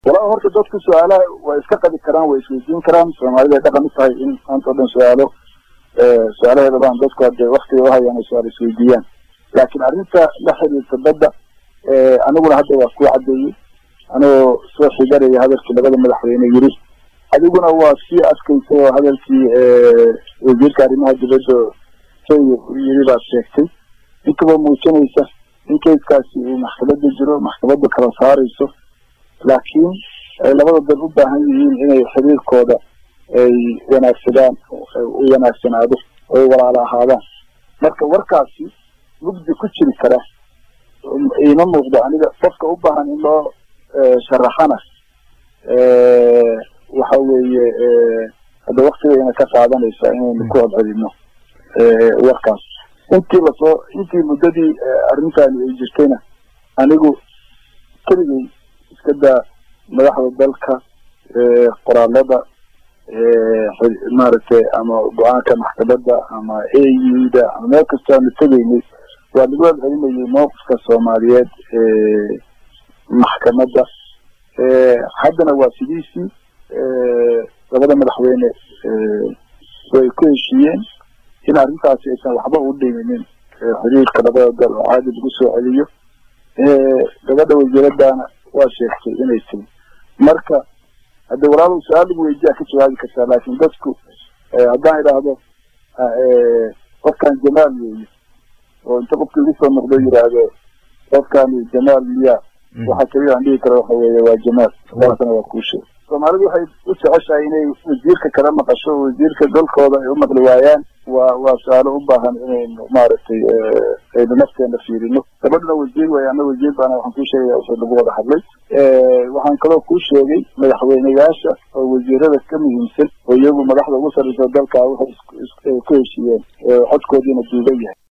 walaa horta dadku su-aalaha way iska qabi karaan way isweydiin karaan soomaalida ay dhaqan u tahay in maanta o dhan su-aalo su-aalaheeda baan dadku hadde waktiga uhayaan ay su-aal isweydiiyaan laakiin arrinta la xiriirta badda aniguna hadda waa kuu caddeeyey anigoo soo xigaraya hadalkii labada madaxweyne yiri adiguna waa sii adkaysay oo hadalkii wasiirka arrimaha dibadda kenya yiri baad sheegtay inkaba muujinaysa in kayskaasi uu maxkamada jiro maxkamadda kala saarayso laakiin ay labada dal u baahan yihiin inay xiriirkooda ay wanaagsadaan u wanaagsanaado oy walaala ahaadaan marka warkaasi mugdi ku jiri kara iima muuqdo aniga qofka u baahan in loo sharaxana waxa weeye hadda waktigayna ka qaadanaysa inaynu ku codcelino warkaas intii lasoo intii muddadii arrintani ay jirtayna anigu keligay iska daa madaxda dalka qoraalada maaragtay ama go-aanka maxkamadda ama a u da ama meel kasta aanu tegaynay waa lagu celcelinayay mowqifka soomaaliyeed maxkamadda haddana waa sidiisii labada madaxweyne way ku heshiiyeen in arrintaasi aysan waxba u dhiminin xiriirka labada dal oo caadi lagu soo celiyo gabadha wasiiradana waa sheegtay inay tiri marka hadde walaalow su-aal lagu weydiyaa ka jawaabi kartaa laakin dadku haddaan idhaahdo qofkan jamaal weeye oo inta qofki igu soo noqdo yidhaahdo qofkani jamaal miya waxa keliya aan dhihi karo waxa weeye waa jamaal saasana waa kuu sheeg soomaalidu waxay u jeceshahay inay wasiirka kala maqasho oo wasiirka dalkooda ay u maqli waayaan waa waa su-aalo u baahan inaynu maaragtay aynu nafteena fiirino gabadhuna wasiir way ana wasiir baana waxaan kuu sheegaya wuxuu lagu wada hadlay waxaan kaloo kuu sheegay madaxweyneyaasha oo wasiirada ka muhiimsan oo iyagu madaxda ugu sarreysa dalka waxay ku heshiiyeen codkoodiina duuban yahay